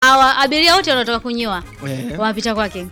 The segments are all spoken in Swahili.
hawa abiria wote wanaotoka kunyoa Eh. wanapita kwake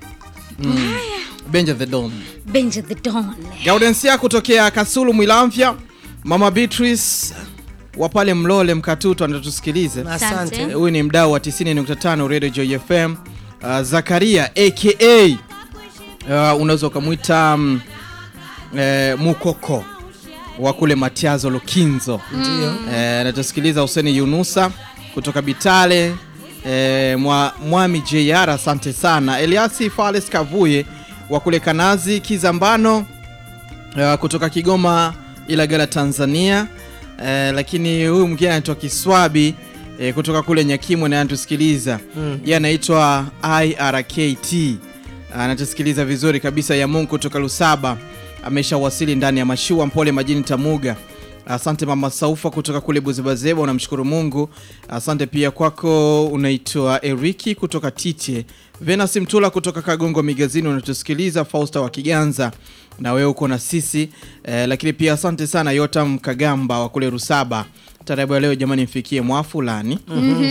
Benja the Don. Benja the Don. Gaudensia kutokea Kasulu Mwilamvya, Mama Beatrice wa pale Mlole Mkatuto anatusikilize. Asante. Eh, Huyu ni mdau wa 90.5 Radio Joy FM. Uh, Zakaria aka uh, unaweza ukamwita um, eh, Mukoko wa kule Matiazo Lukinzo. Ndio. Eh, anatusikiliza Huseni Yunusa kutoka Bitale eh, mwa, Mwami JR asante sana. Eliasi Fales Kavuye wa kule Kanazi Kizambano uh, kutoka Kigoma Ilagala Tanzania. Eh, lakini huyu mwingine anaitwa Kiswabi eh, kutoka kule Nyakimwe na anatusikiliza mm. Yeye anaitwa IRKT anatusikiliza vizuri kabisa. ya Mungu kutoka Lusaba ameshawasili ndani ya mashua Mpole majini Tamuga. Asante mama Saufa kutoka kule Buzebazeba, unamshukuru Mungu. Asante pia kwako, unaitwa Eriki kutoka Tite. Venus Mtula kutoka Kagongo Migazini unatusikiliza. Fausta wa Kiganza na wewe uko na sisi eh, lakini pia asante sana Yotam Kagamba wa kule Rusaba. Tarabu ya leo jamani, mfikie mwa fulani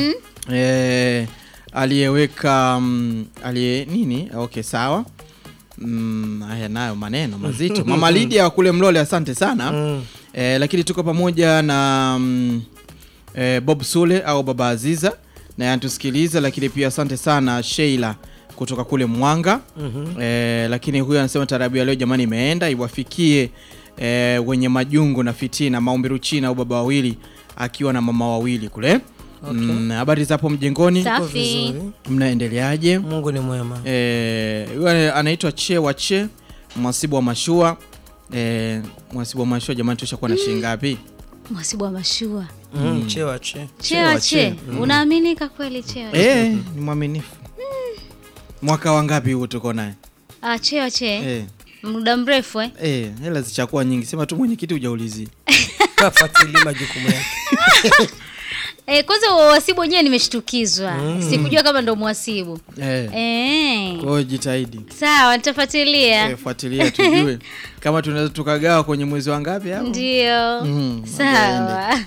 eh, aliyeweka mm, aliye nini? Okay, sawa. Mm, haya nayo maneno mazito. Mama Lydia wa kule Mlole, asante sana Mm. eh, lakini tuko pamoja na mm, eh, Bob Sule au Baba Aziza naye anatusikiliza, lakini pia asante sana Sheila kutoka kule Mwanga eh, lakini huyu anasema tarabu ya leo jamani imeenda iwafikie eh, wenye majungu na fitina maombi Ruchina au baba wawili akiwa na mama wawili kule Mm, habari za hapo mjengoni Uko Safi. vizuri. mnaendeleaje? Mungu ni mwema. Eh, huyu anaitwa Che wa Che, mwasibu wa mashua. Eh, mwasibu wa mashua jamani, tushakuwa na shilingi ngapi? Mwasibu wa mashua. Mm. Chewa che. Chewa che. Unaaminika kweli chewa? che? Eh, ni mwaminifu. Mwaka wa ngapi huu tuko naye? Ah, chewa che. Eh, Muda mrefu eh? eh, hela zichakuwa nyingi. Sema tu mwenyekiti hujaulizia. Kafuatilia majukumu yake. Eh, kwanza wasibu wenyewe nimeshtukizwa. Sikujua kama ndo mwasibu. Eh, Eh. kwa hiyo jitahidi. Sawa, nitafuatilia. Eh, fuatilia tujue kama tunaweza tukagawa kwenye mwezi wa ngapi hapo. Ndio. Mhm, Sawa.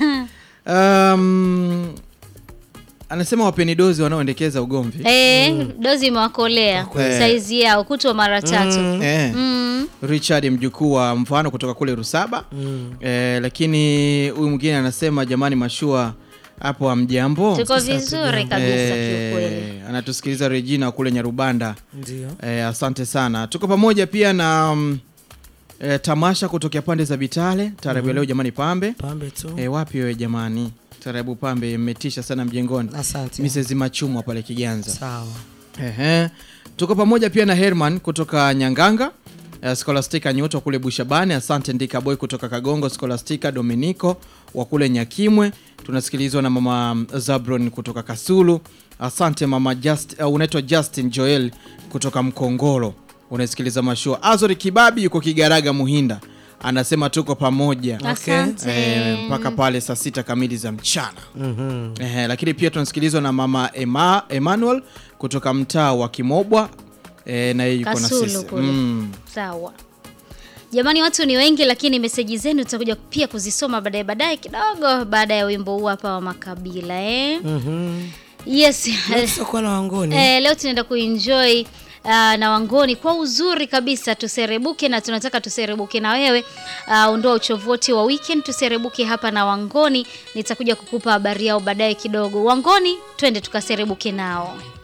Um, anasema wapeni dozi wanaoendekeza ugomvi. Eh, dozi imewakolea kweli. saizi yao kutwa mara tatu. Eh. Mm. Richard mjukuu wa mfano kutoka kule Rusaba Mm. eh, lakini huyu mwingine anasema jamani, mashua hapo hamjambo. Tuko vizuri kabisa kiukweli. Eh, anatusikiliza Regina kule Nyarubanda. Ndio. Eh, asante sana. Tuko pamoja pia na mm, eh, tamasha kutokea pande za Bitale tarabu ya leo jamani, pambe Pambe tu. eh, wapi wewe jamani, tarabu pambe mmetisha sana mjengoni. Asante. Mrs. Machumwa pale Kiganza. Sawa. Ehe. Tuko pamoja pia na Herman kutoka Nyanganga, uh, Scholastica Nyoto kule Bushabani. Asante Ndika Boy kutoka Kagongo, Scholastica Dominico wa kule Nyakimwe. Tunasikilizwa na mama Zabron kutoka Kasulu. Asante mama Just, uh, unaitwa Justin Joel kutoka Mkongoro, unasikiliza mashua. Azori Kibabi yuko Kigaraga Muhinda, anasema tuko pamoja Asante. eh, mpaka pale saa sita kamili za mchana. Mhm. Ehe, lakini pia tunasikilizwa na mama Emma, Emmanuel kutoka mtaa wa Kimobwa eh, na yeye yuko na Kasulu sisi kule. mm. Sawa. Jamani, watu ni wengi, lakini meseji zenu tutakuja pia kuzisoma baadaye baadaye kidogo, baada ya wimbo huu hapa wa Makabila eh? Mhm. Yes. Leo tutakuwa na wangoni. Eh, leo tunaenda kuenjoy uh, na Wangoni kwa uzuri kabisa, tuserebuke na tunataka tuserebuke na wewe. Uh, ondoa uchovu wote wa weekend, tuserebuke hapa na Wangoni. Nitakuja kukupa habari yao baadaye kidogo. Wangoni, twende tukaserebuke nao.